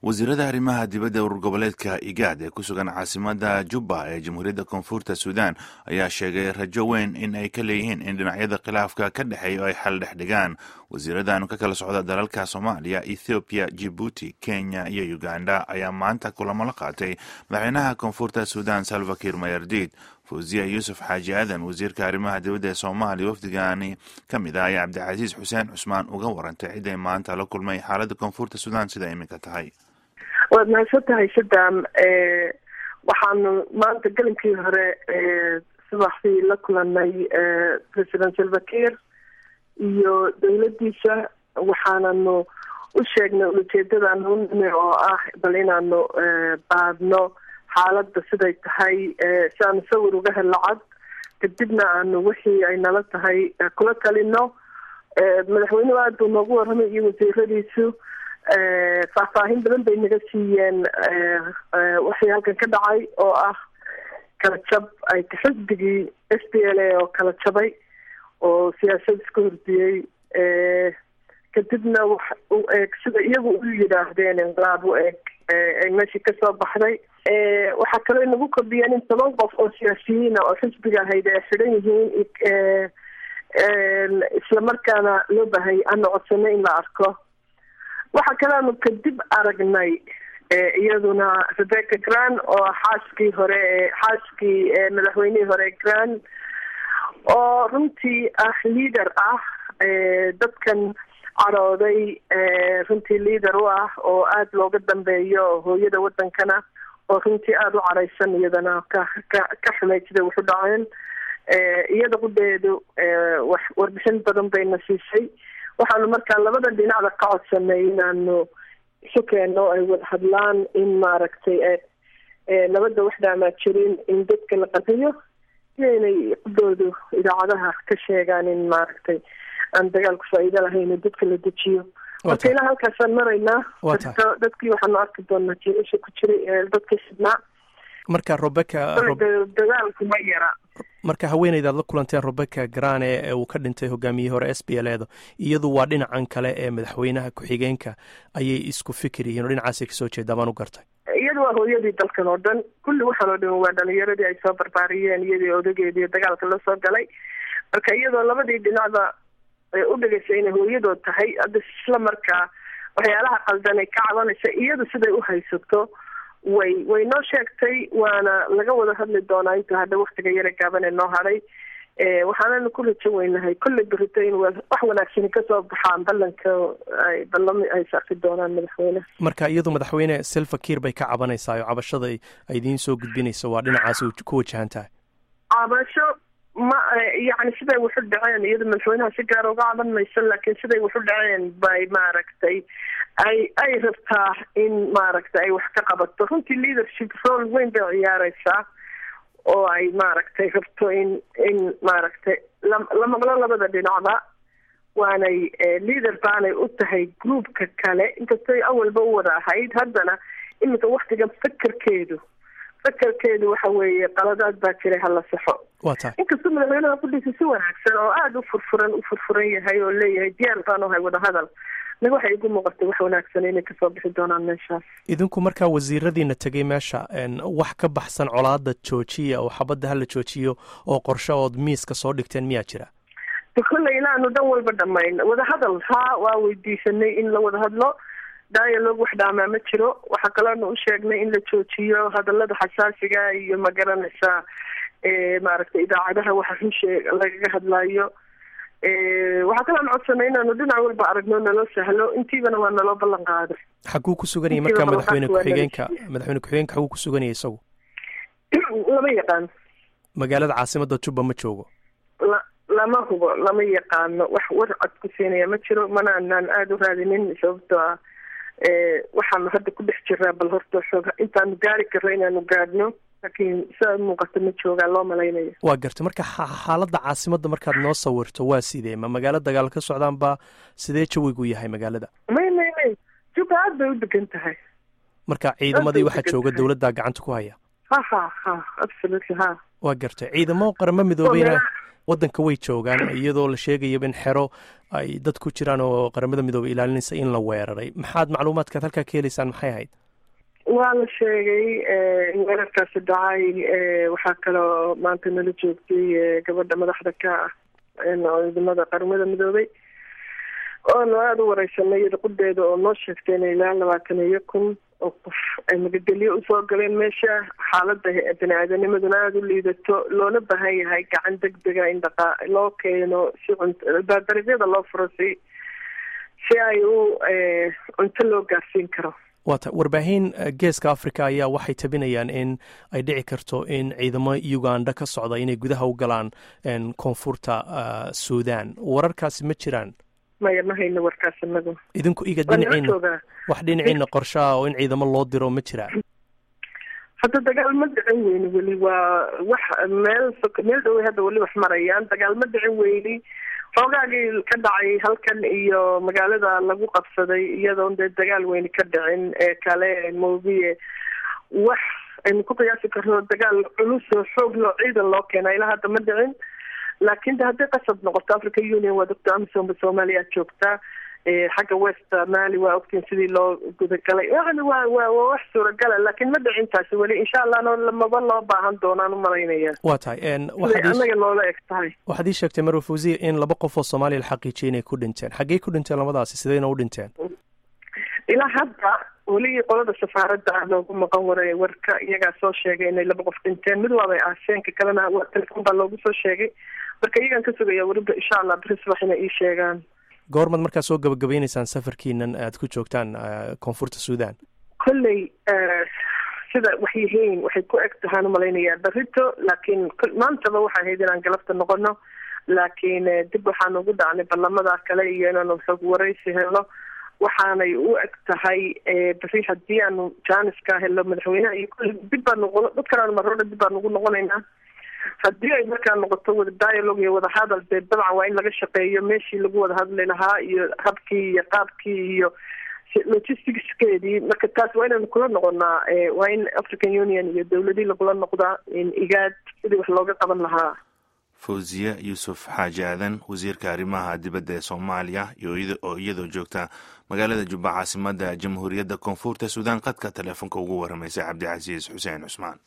wasiirada arrimaha dibadda urur goboleedka igaad ee ku sugan caasimada jubba ee jamhuuriyadda koonfurta suudaan ayaa sheegay rajo weyn in ay ka leeyihiin in dhinacyada khilaafka ka dhexeeya oo ay xal dhex dhigaan wasiiradan ka kala socda dalalka soomaaliya ethoobiya jibuuti kenya iyo uganda ayaa maanta kulamo la qaatay madaxweynaha koonfurta suudaan salvakir mayardiid fawziya yuusuf xaaji aadan wasiirka arrimaha dibadda ee soomaaliya wafdigani ka mid ah ayaa cabdicasiis xuseen cusmaan uga warantay ciday maanta la kulmay xaaladda koonfurta suudaan sida iminka tahay waad mahadsan tahay sadam waxaanu maanta gelinkii hore subaxdii la kulanay president salvakir iyo dowladdiisa waxaananu u sheegnay ulajeedadan u nimi oo ah bal inaanu baadno xaaladda siday tahay si aanu sawir uga helno cad kadibna aanu wixii ay nala tahay kula talino madaxweynuhu aada buu noogu warramay iyo wasiiradiisu faahfaahin badan bay naga siiyeen waxii halkan ka dhacay oo ah kala jab ay xisbigii s p l a oo kala jabay oo siyaasad iska hordiyey kadibna wax u eeg sida iyagu u yidhaahdeen inqilaab u eeg ay meeshii kasoo baxday waxaa kaloo nagu kordhiyeen in toban qof oo siyaasiyiina oo xisbiga ahayd ay xidhan yihiin islamarkaana loo baahayay ana codsano in la arko waxaa kaleanu kadib aragnay iyaduna rebecca gran oo xaaskii hore xaaskii madaxweynihii hore gran oo runtii ah leader ah dadkan carooday runtii leader u ah oo aada looga dambeeyo hooyada wadankana oo runtii aada u careysan iyadana ka ka ka xumay siday waxu dhaceen iyada qudeedu wax warbixin badan bayna siisay waxaanu markaa labada dhinacda ka codsanay inaanu isu keenno ay wada hadlaan in maaragtay nabadda wax dhaamaa jirin in dadka la qadiyo iyo inay qudoodu idaacadaha ka sheegaan in maaragtay aan dagaalku faa-iido lahayn oo dadka la dejiyo marka ilaa halkaasaan maraynaa dadkii waxaanu arki doonaa jiilasha ku jiray ee dadka xidhnaa marka robeca dagaalku ma yara marka haweeneydaad la kulanteen robeca grane ee uu ka dhintay hogaamiyihii hore s b l eeda iyadu waa dhinacan kale ee madaxweynaha ku-xigeenka ayay isku fikir yihiin oo dhinacaasay kasoo jeedaa baan u gartay iyadu waa hooyadii dalkan oo dhan kulli waxaan oo dhan waa dhalinyaradii ay soo barbaariyeen iyadii odageedii dagaalka la soo galay marka iyadoo labadii dhinacda u dhegaysay inay hooyadood tahay hadda isla markaa waxyaalaha qaldan ay ka cabanaysa iyadu siday u haysato way way noo sheegtay waana laga wada hadli doonaa inta hadha waktiga yara gaaban ee noo hadhay waxaananu ku rajo weynahay kolley berito in wax wanaagsani kasoo baxaan ballanka ay ballami ay saafi doonaan madaxweyneha marka iyadu madaxweyne selfakir bay ka cabanaysaa oo cabashada ay idiin soo gudbinaysa waa dhinacaas ku wajahan tahay cabasho ma yacni siday waxu dhaceen iyada madaxweynaha si gaara uga caban mayso laakiin siday waxu dhaceen bay maaragtay ay ay rabtaa in maaragtay ay wax ka qabato runtii leadership role weyn bay ciyaareysaa oo ay maaragtay rabto in in maaragtay la la maqlo labada dhinacba waanay leader baanay u tahay groupka kale inkastay awalba u wada ahayd haddana iminka waktigan fakerkeedu fakerkeedu waxa weeye qaladaad baa jiray hala saxo inkastoo madaxweynaha kudhisa si wanaagsan oo aada u furfuran u furfuran yahay oo leeyahay diyaar baan uhay wadahadal naga waxay igu muuqatay wax wanaagsan inay kasoo bixi doonaan meeshaas idinku markaa wasiiradiina tegay meesha wax ka baxsan colaada joojiya oo xabadda hala joojiyo oo qorshe ood miiska soo dhigteen miyaa jira kolley ilaanu dhan walba dhamayn wadahadal haa waa weydiisanay in la wada hadlo dialog wax dhaamaa ma jiro waxaa kaloonu u sheegnay in la joojiyo hadalada xasaasiga iyo magaranaysa maaragtay idaacadaha waxa runshe lagaga hadlaayo waxaa kaloon codsanay inaanu dhinac walba aragno naloo sahlo intiibana waa naloo ballan qaaday xaguu ku suganayay markaa madaxweyne ku-xigeenka madaxweyne ku-xigeenka xaguu ku suganayay isagu lama yaqaan magaalada caasimada jubba ma joogo la lama hubo lama yaqaano wax war cod ku siinaya ma jiro mana anaan aada u raadinin sababtoo ah waxaanu hadda ku dhex jiraa bal horta xoog intaanu gaari karro inaanu gaadhno laakiin sidaa muuqata ma joogaa loo malaynayo waa gartay marka xaaladda caasimadda markaad noo sawirto waa sidee ma magaalo dagaal ka socdaan ba sidee jawigu yahay magaalada may may may juba aad bay u degan tahay marka ciidamadii waxaa jooga dowladdaa gacanta ku haya ha ha ha absolutely ha waa gartay ciidamo qaramo midoobeyna waddanka way joogaan iyadoo la sheegayaba in xero ay dad ku jiraan oo qaramada midoobey ilaalinaysa in la weeraray maxaad macluumaadkaad halkaa ka helaysaan maxay ahayd waa la sheegay in weerarkaasi dhacay waxaa kaloo maanta nala joogtay gabadha madaxda ka ah ciidamada qaramada midoobey oonu aada u wareysanay qudeeda oo noo sheegtay in ilaa labaatan iyo kun oo qof ay magagelyo usoo galeen meesha xaalada bani aadanimaduna aada u liidato loona baahan yahay gacan deg dega in dhaqa loo keeno si dariiqyada loo furo si si ay u cunto loo gaarsiin karo waata warbaahin geeska africa ayaa waxay tabinayaan in ay dhici karto in ciidamo uganda ka socda inay gudaha u galaan koonfurta suudan wararkaasi ma jiraan maya ma hayno warkaas inagu idinku iga dhinaciina wax dhinaciina qorshaha oo in ciidamo loo diro ma jiraa hadda dagaal ma dhicin weyni weli waa wax meel meel dhowey hadda weli wax marayaan dagaal ma dhicin weyni xoogaagii ka dhacay halkan iyo magaalada lagu qabsaday iyadoon dee dagaal weyni ka dhicin ee kale moobiye wax aynu ku qiyaasi karno dagaal culus oo xoog loo ciidan loo keena ilaa hadda ma dhicin laakiin de hadday qasab noqoto africa union waa doctor amisom soomaaliya joogtaa xagga west mali waa ogtiin sidii loo gudagalay yani waa waa waa wax suuragala laakiin ma dhicintaasi weli insha allahna lamaba loo baahan doonaan umalaynaya waa tahay anaga noola eg tahay waxaad ii sheegtay marwa fawziya in laba qof oo soomaaliya la xaqiijiyay inay ku dhinteen xaggey ku dhinteen labadaasi sidayna u dhinteen ilaa hadda weli qolada safaaradda ah loogu maqan waray warka iyagaa soo sheegay inay laba qof dhinteen mid waabay aaseenka kalena waa telefon baa loogu soo sheegay marka iyagaan ka sugaya weliba insha allah beri subax inay ii sheegaan goormaad markaa soo gabagabeyneysaan safarkiinan aad ku joogtaan koonfurta suudan kolley sida wax yihiin waxay ku eg tahaan umalaynayaa berito laakiin maantaba waxay ahayd inaan galabta noqono laakiin dib waxaan ugu dhacnay ballamada kale iyo inaanu xog waraysi helo waxaanay u eg tahay beri haddii aanu janiska helo madaxweyneha iyo kulli dib baa noqon dad kalean marooda dib baan ugu noqonaynaa haddii ay markaa noqoto wada dialogue iyo wada hadal dee dabcan waa in laga shaqeeyo meeshii lagu wada hadli lahaa iyo habkii iyo qaabkii iyo logisticskeedii marka taas waa inaynu kula noqonaa waa in african union iyo dowladii lagula noqdaa igaad sidii wax looga qaban lahaa fawziye yuusuf xaaji aadan wasiirka arrimaha dibadda ee soomaaliya oo iyadoo joogta magaalada jubba caasimada jamhuuriyadda koonfurta suudaan qadka teleefonka ugu waramaysay cabdicasiis xuseen cusmaan